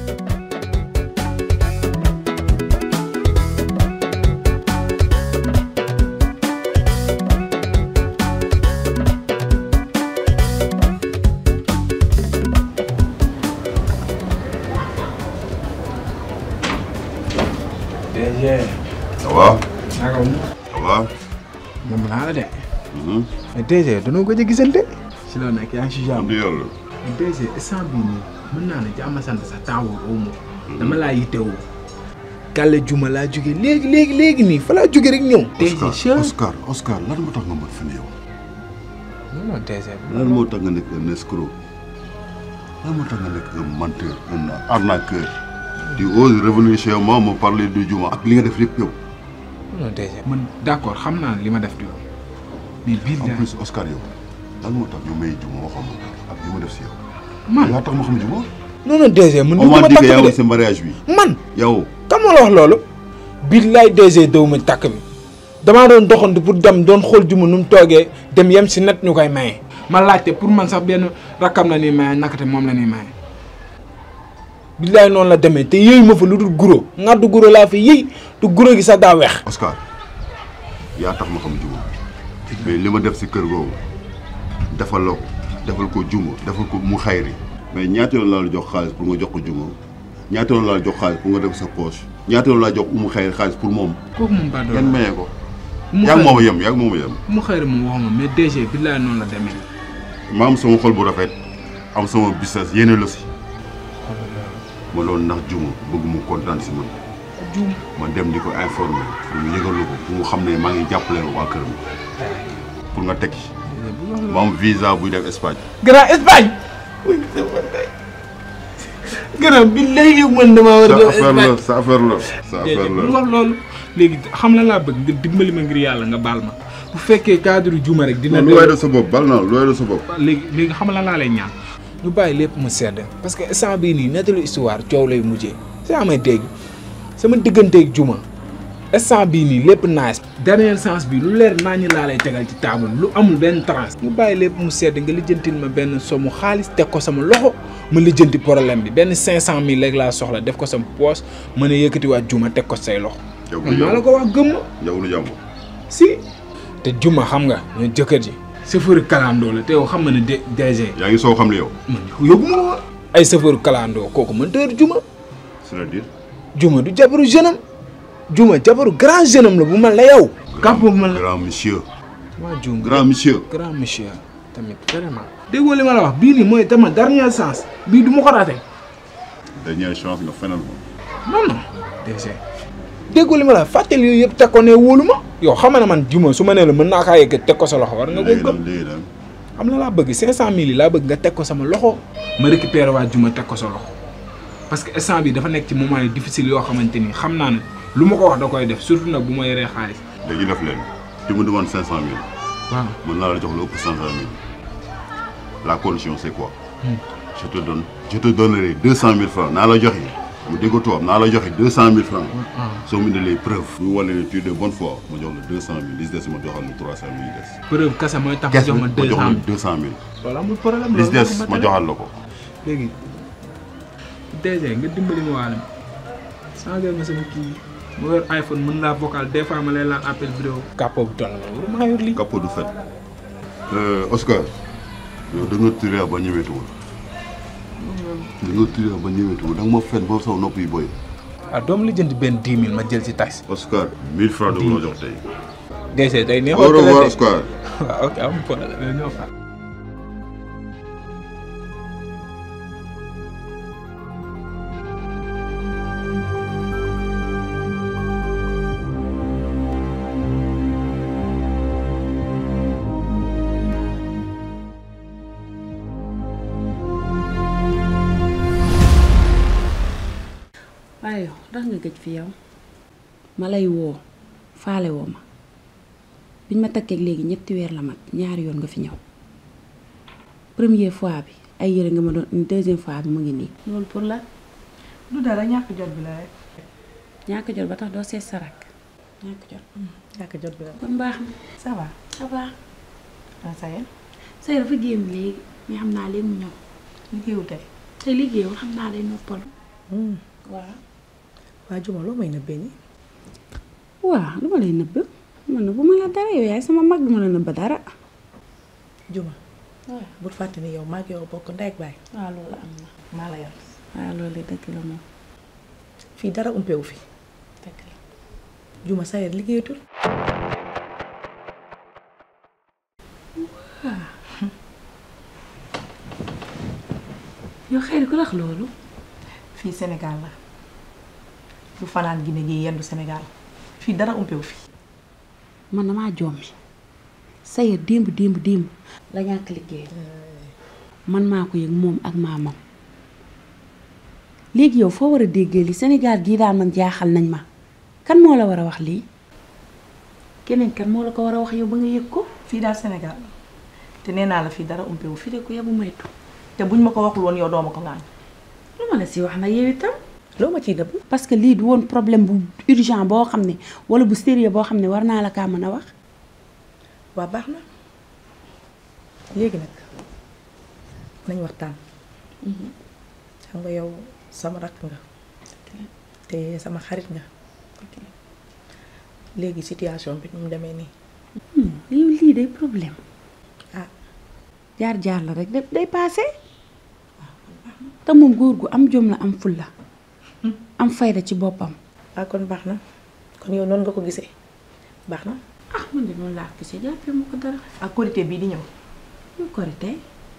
DG. ça va. naka mu. ça va. moom naa la de. mais DG danoo gëj a gisante. si la nekk yaa ngi si jàmm. sant yàlla. DG instant bii nii mën naa ne jàmm sant sa taawul aw ma. dama laa yittewoo. Kàlle Juma laa jóge léegi léegi léegi nii fa laa jóge rek ñëw. DG Oscar Oscar Oscar lan moo tax nga mën fi yow. non non DG. lan moo tax nga nekk un escroc. lan moo tax nga nekk un menteur un arnaqueur. tu oses revenir chez moi me parler de Juma ak li nga def lépp yow. non DG. man d' accord xam naa li ma def di yow. mais biir en plus Oscar yow lan moo tax ñu may Juma waxoon ma ak li ma def si yow. man yaa tax ma xam Juma. non non DG man. on m'a ma dit que takk yaa bi ngi sa mariage bi. de man. yow. kan moo la wax loolu. billaay DG daw ma takk bi damaa doon doxantu pour dem doon xool juma nu mu toogee dem yem si net ñu koy maye. ma laajte pour man sax benn rakkam la ñuy maye nakate moom la ñuy maye. billaay noonu la demee te yëy ma fa lu dul guro ngaddu guro laa fi yëy te guro gi sax daa weex. Oscar yaa tax ma xam Juma mais li ma def si kër googu defal la ko defal ko Juma defal ko mu xayri mais ñaata yoon laa la jox xaalis pour nga jox ko Juma ñaata yoon laa la jox xaalis pour nga def sa poche ñaata yoon laa jox umu xayri xaalis pour moom kooku moom ba kenn mayee ko mu yaa ngi moom a yem yaa ngi moom a yem mu xëy moom waxuma mais DG billaay noonu la demee. ma am sama xol bu rafet am sama business yéene la si ma loolu ndax Juma bëgg mu kontaan si man juum ma dem di ko informer pour mu yëgalu ko pour mu xam ne maa ngi jàppale waa këram pour nga tekki ma am visa buy def Espagne Grand Espagne. Grand bi léegi man damaa war a. sa affaire la sa affaire la sa affaire bu la wax loolu léegi xam la laa bëgg nga dimbali ma ngir yàlla nga baal ma bu fekkee cadre juma rek dina. lu waay def sa bopp bal naa lu waay def sa bopp léegi léegi xam la laa lay ñaan. ñu bàyyi lépp mu sedd parce que instant bii nii nettalu histoire coow lay mujjee si amay dégg sama digganteeg juma instant bii nii lépp nice. dernier sens bi lu leer naa ñu laa lay tegal ci table lu amul benn transe. ñu bàyyi lépp mu sedd nga lijjantil ma benn somu xaalis teg ko sama loxo ma lijjanti problème bi benn cinq cent mille rek laa soxla def ko sama poche mën a yëkkatiwaat juma teg ko say loxo. yow man maa la ko wax gëm ma yow lu jàmbur si. te juma xam nga ñu jëkkër ji. chauffeur kalandoo la te yow xam nga ne D DG. yaa ngi soo xam li yow man yóbbu ma woon ay chauffeur kalandoo kooku man tëër juma. c'est-à-dire juma du jabaru jeune am juma jabaru grand jeune am la bu mel ne yow. kàpp bu mel ne grand monsieur waa jum grand monsieur grand monsieur tamit vraiment. déggoo li ma la wax bii nii mooy dama dernière chance bii du ma ko raté dernière chance nga fenal ma non non DG. déggoo li ma la wax fàttali yooyu yëpp teg ko ne wóolu ma. yow xam nga ne man juma su ma nee la mën naa kaa yëkkat teg ko sa loxo war nga ko léegi gëm. nag léegi nag xam na laa bëgg 500000 yi laa bëgg nga teg ko sama loxo. ma récupéré waa juma teg ko sa loxo parce que instant bi dafa nekk ci moment yu difficile yoo xamante ni xam naa ne lu ma ko wax da koy def surtout nag bu ma yoree xaalis. léegi def leen tu me demandes cinq cent mille waaw mën naa la jox lu ëpp cinq cent mille la condition c'est quoi je te donne je te donnerai deux cent mille francs naa la joxe mu dégg tubaab naa la joxe deux cent mille francs soo mu indilee preuve ñu wane ne tu es de bonne foi ma jox la deux cent mille li si des ma joxal la trois cent mille yi des preuve kese mooy tax ma kees jox bi ma ma deux jox cent la mille deux cent mille loolu amul problème li si loolu des moo ko ma matale. joxal la ko léegi DG nga dimbali ma waale changé ma sama kii ma yor iPhone mën laa vocal des fois ma lay laal appel vidéo kàppoo bu toll la maa yor lii capot du fait Oscar yow da nga tiré ba ñëwetuwul da nga tiré ba ñëwetuwul da nga ma fen ba saw nopp yi boy ah doom li jënd benn dix mille ma jël ci taxi Oscar mille francs da nga la jox tey DG day neexoo au revoir télé de. Oscar waaw ok amul problème ñoo fa waaye yow ndax nga gëj fi yow ma lay woo faale woo ma biñ ma takkeeg léegi ñetti weer la mat ñaari yoon nga fi ñëw première fois bi ay yére nga ma doon indi deuxième fois bi mu ngi nii loolu pour la du dara ñàkk jot bi la rek ñàkk jot ba tax doo seet sa rakk ñàkk jot ñàkk jot bi la kon baax na ça va ça va ah ça y est say dafa génn léegi mais xam naa léegi mu ñëw liggéeyu tey te liggéeyul xam naa day noppalu waaw. waa Juma loo may nëbbee nii. waaw lu ma lay nëbb man nëbbu ma la dara yow yaay sama mag du ma la nëbb dara. Juma waaw bul fàtte ni yow maag yow bokk ndey ak baay waaw loolu am na. maa la yar waaw loolu dëgg la moom fii dara umpewu fi dëgg la. Juma sa yar liggéeyatul. yow xëy na ku la wax loolu. fii Sénégal la du fanaan Guinée gi yendu Sénégal fii dara umpewu fi. man damaa jommi Sayer démb démb démb la ñàkk liggéey man maa ko yëg moom ak maamam léegi yow foo war a déggee li Sénégal gii daal man jaaxal nañ ma kan moo la war a wax lii keneen kan moo la ko war a wax yow ba nga yëg ko fii daal Sénégal la te nee naa la fii dara umpewu fi fi de ko yabu maytu te buñ ma ko waxul woon yow doo ma ko ngaan lu ma la si wax na yow itam loo ma ciy nëbb. parce que lii du woon problème bu urgent boo xam ne wala bu sérieux boo xam ne war naa la kaa mën a wax waa baax na léegi nag nañ waxtaan xam nga yow sama rakk nga te sama xarit nga léegi situation bi nu mu demee nii lii lii day problème ah jaar jaar la rek day paase te moom góor gu am jom la am fulla am fayda ci boppam ah kon baax na kon yow noonu nga ko gisee baax na ah man de noonu laa ko gisee jàppee ma ko dara ak korité bii di ñëw ñu korité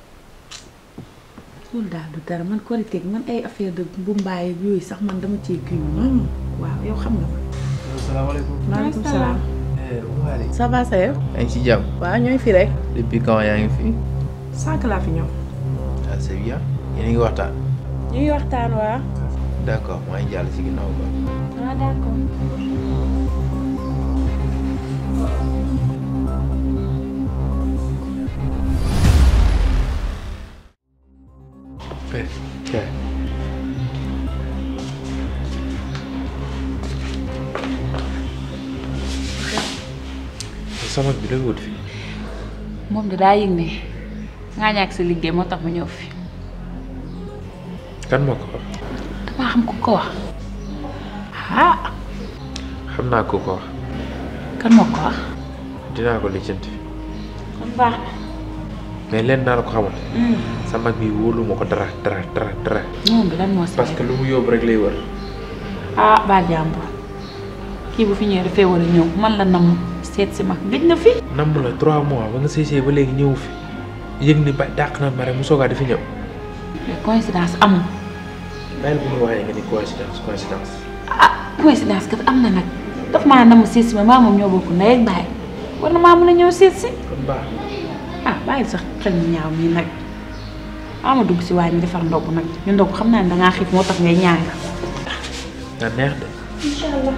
loolu daal du dara man korité gi man ay affaire de bu mbaay ak yooyu sax man dama cee kii waaw yow xam nga ma salaamaaleykum. maaleykum salaam Waly. ça va sa yow yaa ngi ci jàmm. waaw ñooy fi rek depuis quand yaa ngi fi. sànq laa fi ñëw ah c'est bien. yéen a ngi waxtaan. ñu ngi waxtaan waa d'accord maa ngi jàll ci ginnaaw ba. ah d'accord Père. Père. sama bi lay wut fi. moom de daa yëg ne ngaa ñàkk sa liggéey moo tax ma ñëw fi kan moo ko wax. damaa xam ku ko wax ah xam naa ko ko wax. kan moo ko wax dinaa ko lijjanti. kon baax mais leen naa la ko xamal. sa mag bi wóolu ma ko dara dara dara dara. na moom bi lan moo si parce que lu mu yóbbu rek lay wër. ah baa jàmbur kii bu fi ñëwee dafay war a ñëw man la namm seet si ma gëj na fi namm la trois mois ba nga sëy sëy ba léegi ñëw fi yëg ni ba dàq na ma rek mu soogaa dafi ñëw. mais coïncidence amul bàyyil bu ñu waxee nga ni coïncidence coïncidence. ah coïncidence kat am na nag daf maa namm seet si ma maa moom ñoo bokk ndey ak baay war na maa mën a ñëw seet si kon baax ah bàyyil sax xel mu ñaaw mii nag ama dugg si waañ mi defar ndogg nag ñu ndogg xam naa ne dangaa xiif moo tax ngay ñaang na neex de. incha allah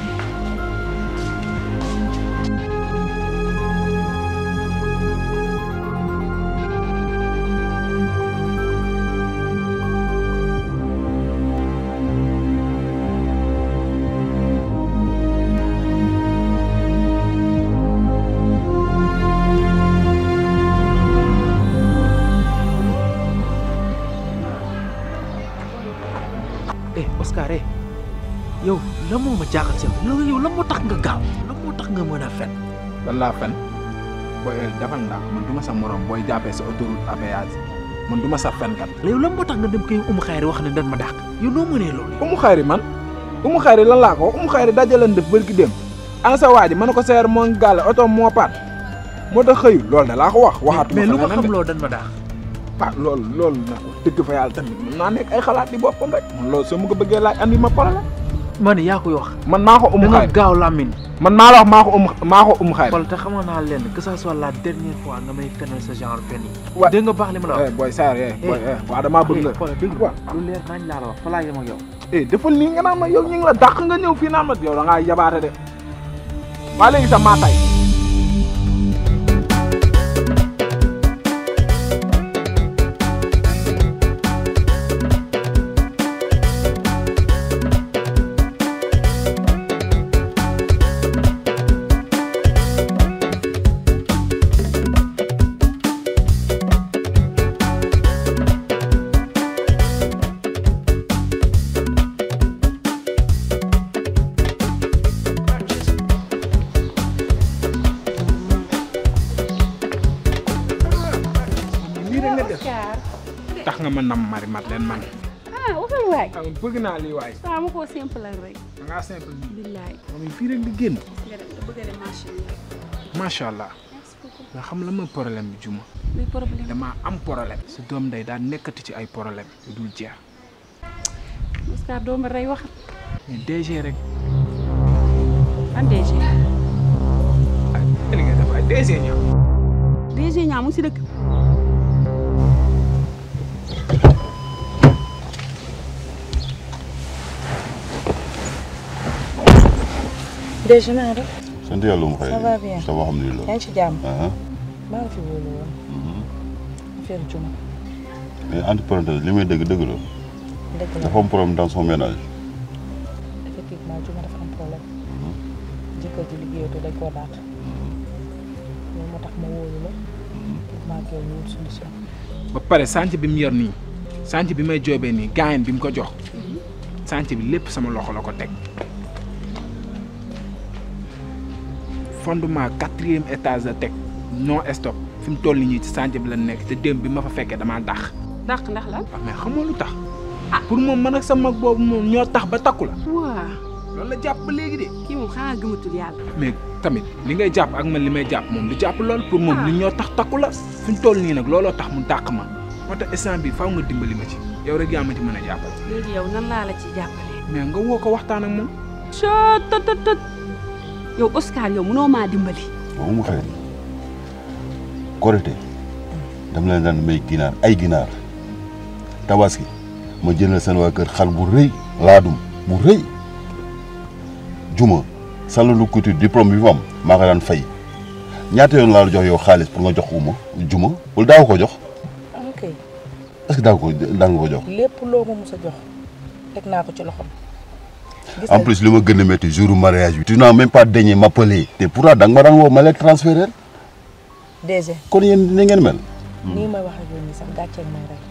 eh Oscar eh yow lan moo ma jaaxal si yow yow lan moo tax nga gaaw lan moo tax nga mën a fen lan laa fen booy defal ndax man du ma sa morom booy jàppee sa autoroute à péage man du ma sa fenkat yow lan moo tax nga dem koy umu xayri wax ne dan ma dàq yow noo mënee loolu umu xayri man umu xayri lan laa ko wax umu xayri dajalan def bërki dem ana sa waa ji mën na ko seer moo ngi gàlle oto moo paat moo tax xëyul loolu da laa ko wax waxaatuma mais lu ko fa leneen xam de. loo dan ma dàq ah loolu loolu nag wax dëgg fa yàlla tamit mën naa nekk ay xalaat di boppam rek man loolu soo ma ko bëggee laaj andi ma problème ma ne yaa koy wax man maa ko da umu nga xayri gaaw làmmiñ man maa la wax maa ko umu maa ko umu xayri xool te xamoon naa leen que ça soit la dernière fois nga may fenal sa genre fen yi Wa- dégg nga baax li ma la wax eh booy saar eh booy eh waaw damaa bëgg nga xoolal dégg waaw lu leer nañ laa la wax fa laa yem ak yow eh defal nii nga naan ma yow ñu ngi la dàq nga ñëw fii naan ma yow da ngaa yabaate de waa léegi sax maa tay dama nam mari mat leen man ah waxal waay ah bëgg naa lii waay waaw ma koo simple rek da ngaa simple nii billaay moom fii rek di génn nga dem nga bëgg a dem marché bi macha allah nga xam la mooy problème bi juma luy problème damaa am problème su doom day daa nekkati ci ay problème yu dul jeex Oscar doo ma rey wax mais DG rek ban DG ay li nga def ay DG ñaa DG ñaa mu si dëkk déjà naa def sant yàlla mu xëy Ça va bien. ça va alhamdulilah yaa ngi ci jàmm ah maa la fi wóolu woon affaire juma mais entre parenthèses li may dëgg dëgg la dëgg la dafa am problème dans son ménage effectivement juma dafa am problème jëkkër ji liggéeyatu dañ koo daat loolu moo tax ma wóolu la pour maa ngi ñu wut solution ba pare sànc bi mu yor nii sànc bi may joobee nii gaayen bi mu ko jox sànc bi lépp sama loxo la ko teg fondement quatrième étage la teg non stop fi mu toll nii ci sànc bi la nekk te démb bi ma fa fekkee damaa dàq dàq ndax la waaw mais xamoo lu tax pour moom man ak sa mag boobu moom ñoo tax ba takku la waa loolu la jàpp ba léegi de kii moom xanaa gëmatul yàlla mais tamit li ngay jàpp ak man li may jàpp moom du jàpp lool pour moom li ñoo tax takku la fi mu toll nii nag looloo tax mu dàq ma moo tax instant bi faaw nga dimbali ma ci yow rek yaa ma ci mën a jàppale léegi yow nan laa la ci jàppale mais nga woo ko waxtaan ak moom soo tot tot tot yow Oscar yow mënoo maa dimbali waaw mu xëy korité dama leen daan may ginaar ay ginaar tabaski ma jëndal seen waa kër xar bu rëy laadum bu rëy juma salalu couture diplôme bi mu am maa ko daan fay ñaata yoon laa la jox yow xaalis pour nga jox ko ma juma wala daaw ko jox ok est-ce que daaw ko daan nga ko jox lépp loo ma mus a jox teg naa ko ci loxom gis en nga plus li ma gën a métti jour mariage bi tu n'as même pas daigné m'appeler te pourtant da nga ma daan woo ma lay transférer DG kon yéen ni ngeen mel nii may wax ak yow nii sax gàcceeg may rek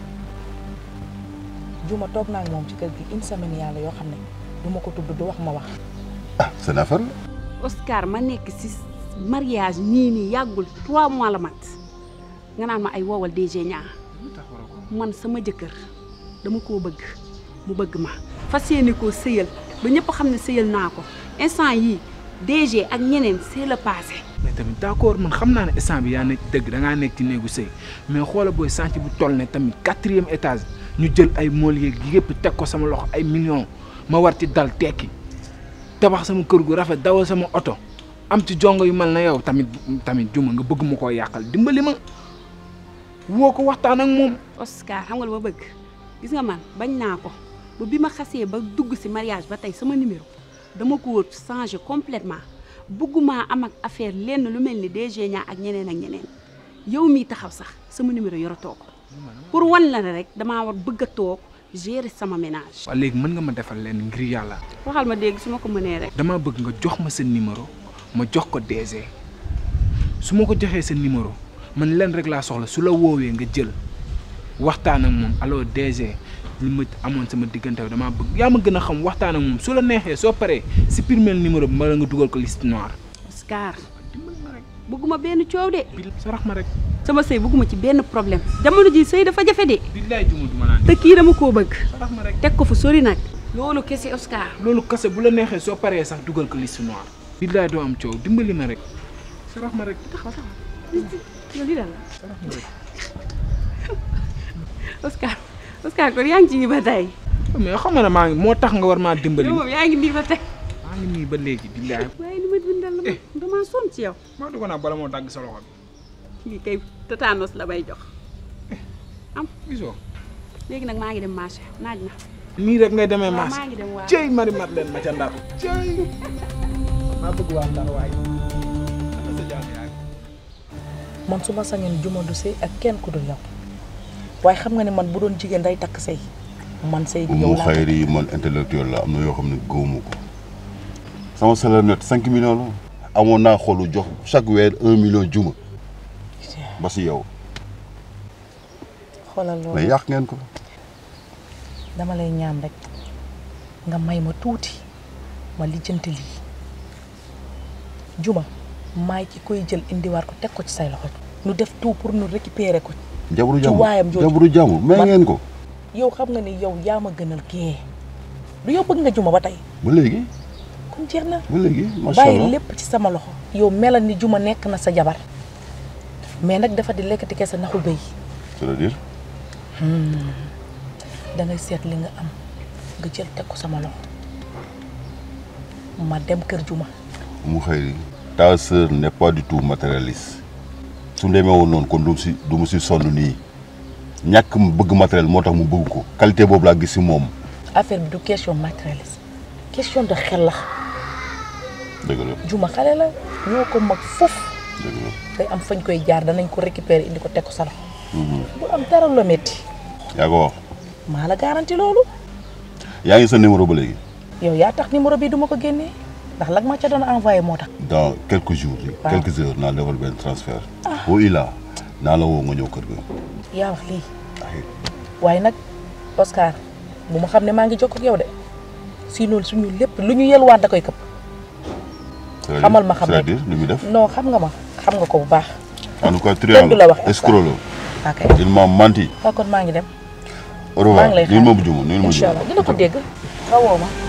juma toog naa ak moom ci kër gi une semaine yàlla yoo xam ne du ma ko tudd du wax ma wax ah seen affaire la Oscar ma nekk si mariage nii nii yàggul trois mois la mat nga naan ma ay woowal DG ñaa man sama jëkkër dama koo bëgg mu bëgg ma fas yéene koo sëyal ba ñëpp xam ne sëyal naa ko instant yii DG ak ñeneen c'est le passé mais tamit d'accord man xam naa ne instant bi yaa nekk dëgg da ngaa nekk ci néegu sëy mais xoola booy sànc bu toll ne tamit quatrième étage ñu jël ay mool yeeg yëpp teg ko sama loxo ay millions ma war ci dal tekki tabax sama kër gu rafet dawal sama oto am ci jongo yu mel na yow tamit tamit juma nga bëgg ma koo yàqal dimbali ma woo ko waxtaan ak moom Oscar xam nga lu ma bëgg gis nga man bañ naa ko ba bi ma xasee ba dugg ci mariage ba tey sama numéro dama ko changé complètement bëgguma am ak affaire lenn lu mel ni DG ñaa ak ñeneen ak ñeneen yow mii taxaw sax sama numéro yoratoo ko pour wan la ne rek damaa war bëgg a toog gérer sama ménage. waaw léegi mën nga ma defal leen ngir yàlla waxal ma dégg su ma ko mënee rek. dama bëgg nga jox ma sa numéro ma jox ko DG su ma ko joxee sa numéro man leen rek laa soxla su la woowee nga jël waxtaan ak moom alors DG li ma amoon sama diggante damaa bëgg yaa ma gën a xam waxtaan ak moom su la neexee soo paree supprimer numéro bi ma la nga dugal ko liste noire. Oscar bëgguma benn coow de. sarax ma rek. sama sëy bëgguma ci benn problème jamono ji sëy dafa jafe de. billaay juma duma naan te kii dama koo bëgg. sarax ma rek. teg ko fu sori nag. loolu kese Oscar. loolu kese bu la neexee soo paree sax dugal ko liste noire. billaay doo am coow dimbali ma rek. sarax ma rek. taxaw taxaw yow lii daal la. sarax ma rek. Oscar Oscar kon yaa ngi ci ba tey. mais xam nga ne maa ngi moo tax nga war maa dimbali. yow moom yaa ngi nii ba tey. maa ngi nii ba léegi billaay. waaye li ma bindal la ma damaa sonn ci yow. maa dugg naa bala moo dagg sa loxo bi. lii kay tétanos la bay jox. am gisoo. léegi nag maa ngi dem marché naaj na. nii rek ngay demee waaw marché. maa ngi dem waaw. cey mari mat leen ma ca ndar. cey. maa bëgg waa ndar waay. ana sa jàmm yaay. man su ma sañoon juma du sëy ak kenn ku dul yow waaye xam nga ne man bu doon jigéen day takk sëy man sëy bi yow mu laa xayri yi man intellectuel la am na yoo xam ne gëwuma ko sama salaire net cinq millions la amoon naa xolu jox chaque weer un million juma ba si yow xoolal loolu mais yàq ngeen ko dama lay ñaan rek nga may ma tuuti ma lijjanti lii juma maay ki koy jël indiwaat ko teg ko ci say loxo nu def tout pour nu récupérer ko jabaru ci jàmbur waayam jooju jabaru jàmbur may Man- ngeen ko yow xam nga ni yow yaa ma gënal kee du yow bëgg nga juma ba tey ba léegi kon jeex na ba léegi macha bàyyi allah lépp ci sama loxo yow melal ni juma nekk na sa jabar mais nag dafa di lekkati kese naxul béy c'est-à-dire dangay seet li nga am nga jël teg ko sama loxo ma dem kër juma mu xëy ta sœur n'est pas du tout matérialiste su demee woon noonu kon du mu si du mu si sonn nii ñàkk mu bëgg matériel moo tax mu bëgg ko qualité boobu laa gis si moom affaire bi du question matérialiste question de xel la dëgg la juma xale la ñoo ko mag foofu dëgg la day am fañ koy jaar danañ ko récupérer indi ko teg ko sa loxo bu am dara la métti yaa ko wax maa la garanti loolu yaa ngi sa numéro ba léegi yow yaa tax numéro bi duma ko génnee ndax lag ma ca doon envoyé moo tax dans quelques jours Waaw. quelques heures naa defal benn transfert boo ilaa naa la woo nga ñëw kër ga yaa wax lii waaye nag Oscar bu ma xam ne maa ngi jokk ak yow de sinon suñu lépp lu ñu yelwaan da koy këpp C'est-à-dire- xamal ma xam c'est-à-dire lu muy def non xam nga ma xam nga ko bu baax en tout cas kenn du triangle la wax escroc la ok il m'a menti waaw kon maa ngi dem au maa revoir ngi lay nuyul ma bu juma nuyul ma incha juma allah dina ko dégg xawoo ma